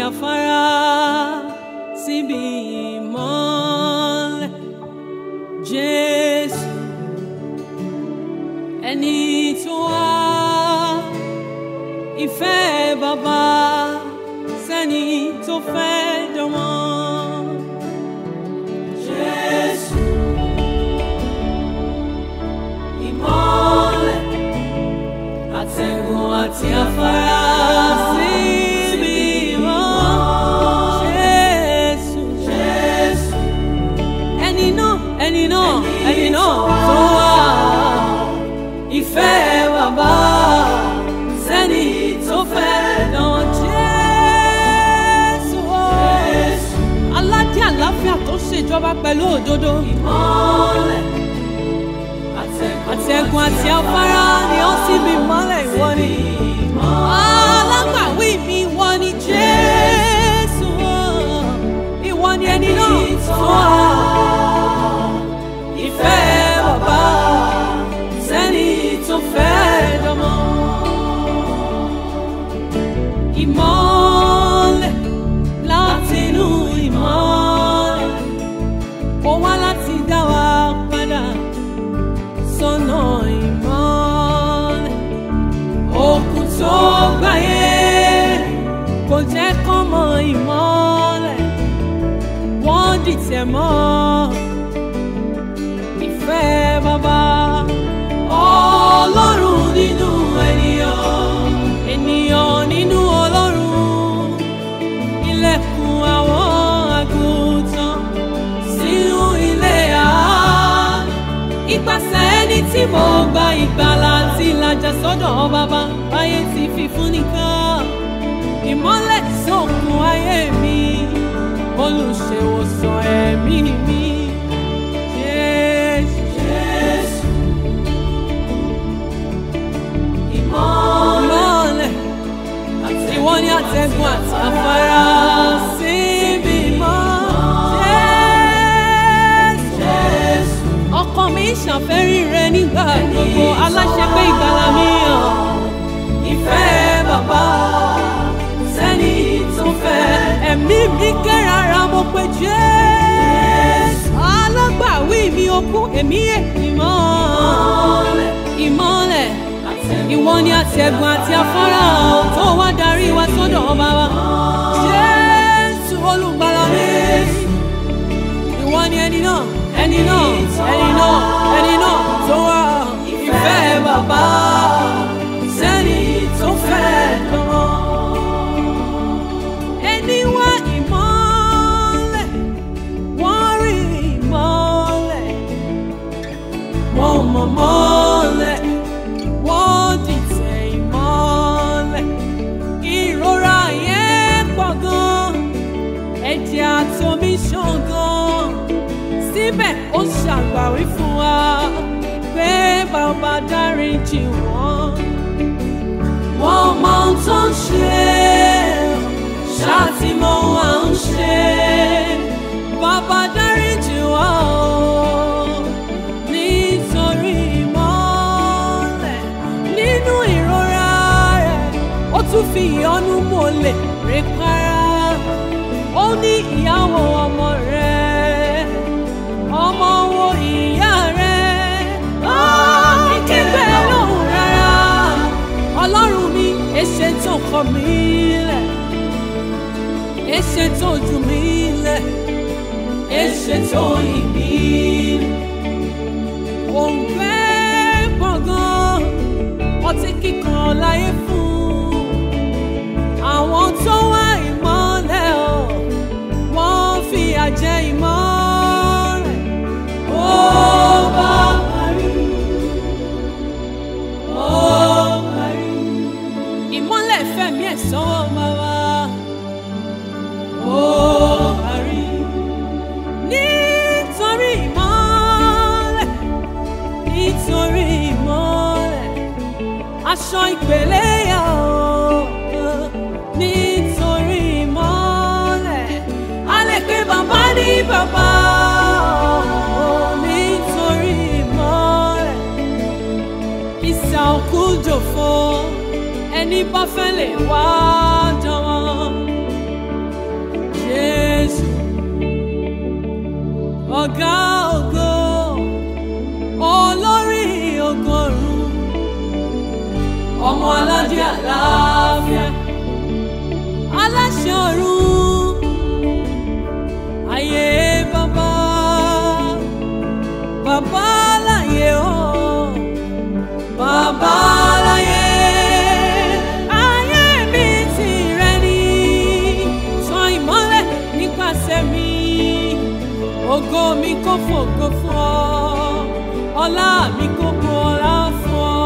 afárá síbi ìmọ́lẹ̀ Jésù ẹni tó wá ìfẹ́ bàbá sẹ́ni tó fẹ́ dánmọ́. Jésù ìmọ́lẹ̀ àtẹ̀gùn àti afárá síbi ìmọ̀. Jésù Jésù ẹni náà ẹni náà ẹni náà tó wá ìfẹ́ bàbá sẹ́ni tó fẹ́ dán Jésù o. aládé àlàáfíà tó ṣèjọba pẹ̀lú òdodo. ìmọ́lẹ̀ àtẹ̀gùn àti afárá ni ó sì bí mọ́lẹ̀ ìwọ ni. alágbàwí mi ìwọ ni Jésù o. ìwọ ni ẹni náà tó wà. ìfẹ́ bàbá sẹ́ni tó fẹ́ dánmọ́. Ìmọ́lẹ̀ látinú ìmọ́lẹ̀, ó wá láti dá wa padà sọ́nà ìmọ́lẹ̀. Òkun tó gbáyé kò jẹ́ kán mọ ìmọ́lẹ̀, wọ́n dìtẹ̀ mọ́ ìfẹ́ bàbá. Ọlọ́run nínú ènìyàn, ènìyàn nínú Ọlọ́run. Ilẹ̀kùn àwọn àgùntàn sínú ilé àánú. Ipasẹ̀ ẹni tí mo gba ìgbàlà àti ìlàjà sọ́dọ̀ bàbá ayé ti fi fún nìkan. Ìmọ́lẹ̀ sókun ayé mi, olùṣèwòsàn ẹ̀mí mi. Jésù, Jésù. Ìmọ́lẹ̀ ìwọ ni àtẹ̀gùn àti afárá síbi mọ́. Jésù. Ọkàn mi ṣàfẹ́rí rẹ nígbà gbogbo aláṣẹ pé ìgbàlà mi hàn. Ìfẹ́ bàbá sẹ́ni tó fẹ́. Ẹ̀mí mi kérara mo pe Jésù. Alágbàwí mi okú èmi èmi mọ́. Ìmọ́lẹ̀ ìwọ ni àtẹ̀gùn àti afárá tó wá darí wa sọ́dọ̀ ọba wa. Jésù olùgbàlà mi. Ìwọ ni ẹni náà, ẹni náà, ẹni náà, ẹni náà tó wá ìfẹ́ bàbá sẹ́ni tó fẹ́ lọ́wọ́. Ẹni wá ìmọ́lẹ̀, wọ́n rí ìmọ́lẹ̀, wọ́n mọ̀ mọ́lẹ̀ wọ́n dìtẹ̀ ìmọ́lẹ̀. Ìrora yẹn pọ̀ gan, ẹ̀jẹ̀ àtomi ṣàn gan. Síbẹ̀ ó ṣàgbàwí fún wa pé bàbá dáríjì wọ́n. Wọ́n mọ ohun tó ń ṣe, ṣáàtì mọ ohun à ń ṣe. Bàbá dáríjì wọ́n o nítorí ìmọ́lẹ̀ nínú ìrora rẹ̀ ó tún fi ìyọ́nú mọ́lẹ̀ rè para ó ní ìyàwó ọmọ rẹ̀ ọmọ wo ìyá rẹ̀ ó ní kígbe lóhùn rárá ọlọ́run mi èṣe tó kọ mí lẹ̀ èṣe tó jù mí lẹ̀ èṣe tó yìn mí lẹ̀ òǹgbẹ́ gbọ̀ngàn ọtí kíkan láyé fún àwọn tó wá ìmọ́lẹ̀ o wọ́n fi àjẹ ìmọ́lẹ̀ ó bá parí ó parí ìmọ́lẹ̀ fẹ̀mí ẹ̀ sọ́wọ́ bàbá ó parí nítorí ìmọ́lẹ̀ nítorí ìmọ́lẹ̀ aṣọ ìpele yà ó nítorí ìmọ́lẹ̀ a lè pe bàbá ní bàbá ó nítorí ìmọ́lẹ̀ ìsà òkú jòfo ẹni bá fẹ́ lè wá jọ̀wọ́ ọ̀gá ògo olórí ọgọ́rùn ọmọ aládé àlàáfíà aláṣẹ ọ̀run ayé bàbá bàbá láyé o bàbá láyé ayé mi tìrẹ ni tan ìmọ́lẹ̀ nípasẹ̀ mi ògo mi kò fògo fún ọ ọlá mi kò kó ọlá fún ọ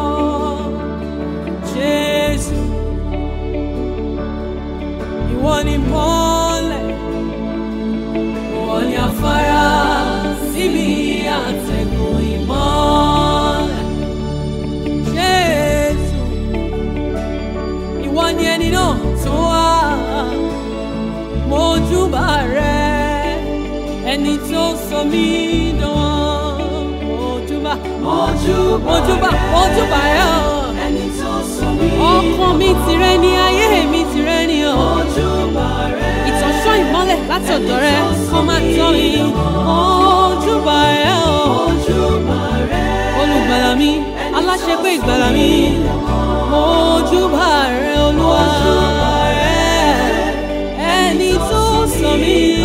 jésù ìwọ ni mọ́lẹ̀ ìwọ ni afárá síbi àtẹ̀gùn ìmọ́lẹ̀ jésù ìwọ ni ẹni náà tó wá mojúbà rẹ ẹni tó sọ mí dán mojúbà Mojúbà mojúbà rẹ. mojúbà rẹ ọ ẹni tó sọ mí. ọkàn mi tìrẹ ni ayé mi tìrẹ ni ọ Mojúbà rẹ. ìtọ́sọ́ ìmọ́lẹ̀ látọ̀dọ̀ rẹ kó má tọ́ mi mojúbà rẹ ọ Mojúbà rẹ. olùgbàlà mi aláṣẹpé ìgbàlà mi mojúbà rẹ olúwa rẹ ẹni tó sọ mí